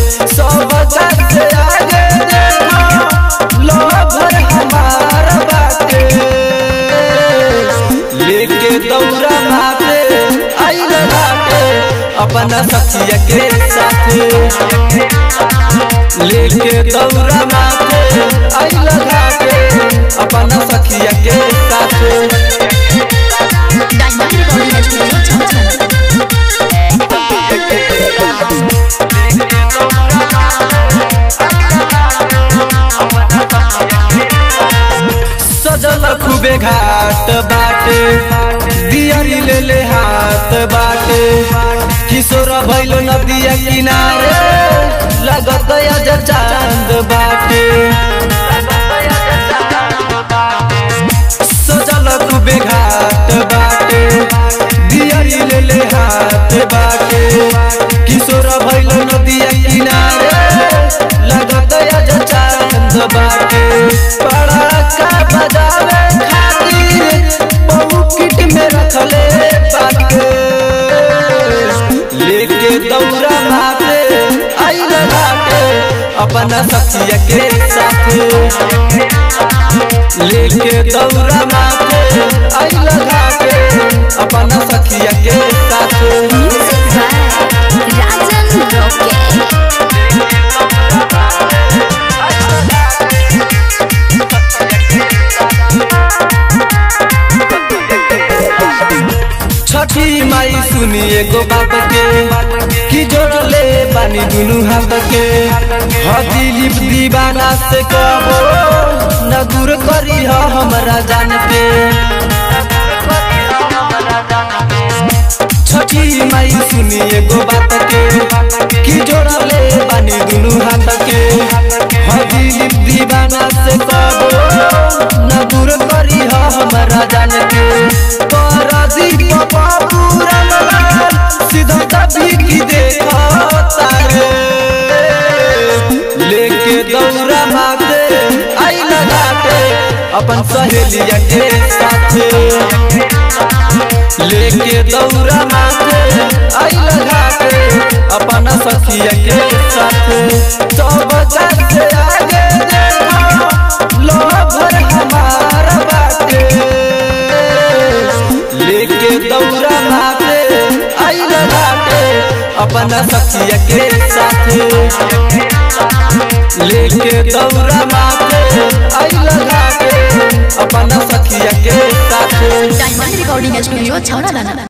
सब से आगे देखो लोभर हमार बाटे लेके दौड़ा माथे आइल बाटे अपना सखिया के साथे लेके दौड़ा माथे आइल बाटे अपना सखिया के साथे डायमंड रिकॉर्डिंग स्टूडियो छमछम सजल खूबे घाट बाटे दियरी ले ले हाथ बाटे किशोर भैल नदिया किनारे लगत अज चांद बाटे सजल खूबे घाट बाटे दियरी ले ले हाथ बाटे किशोर भैल नदिया किनारे लगत अज चांद बाटे पड़ाका बजावे खातिर पॉकेट में रखले बाटे लेके दौड़ा माथे आइल बाटे अपना सखिया के साथे लेके दौड़ा माथे आइल बाटे अपना सखिया के साथे music by Rajan rocket Chhathi Mai सुनी एगो बात के कि जोड़ले बानी दुनु हाथ के हदिलीप दीवाना से कहो न दूर करी ह हमरा जान के छठी माई सुनी एगो बात के कि जोड़ले बानी दुनु हाथ के हदिलीप दीवाना से कहो न दूर करी ह हमरा जान के तोरा दीप बाबूरा सीधा दबी की देखा तारे लेके दौड़ा माथे आई लगाते अपन सहेलिया के साथे लेके दौड़ा माथे आई लगाते अपना सखिया के साथे सब से आगे देखो लोभर हमार बाटे लेके दौड़ा माथे आई लगाते अपना सखिया के साथे लेके दौड़ा माथे आई लगाते अपना सखिया के साथे डायमंड रिकॉर्डिंग स्टूडियो छौड़ा दाना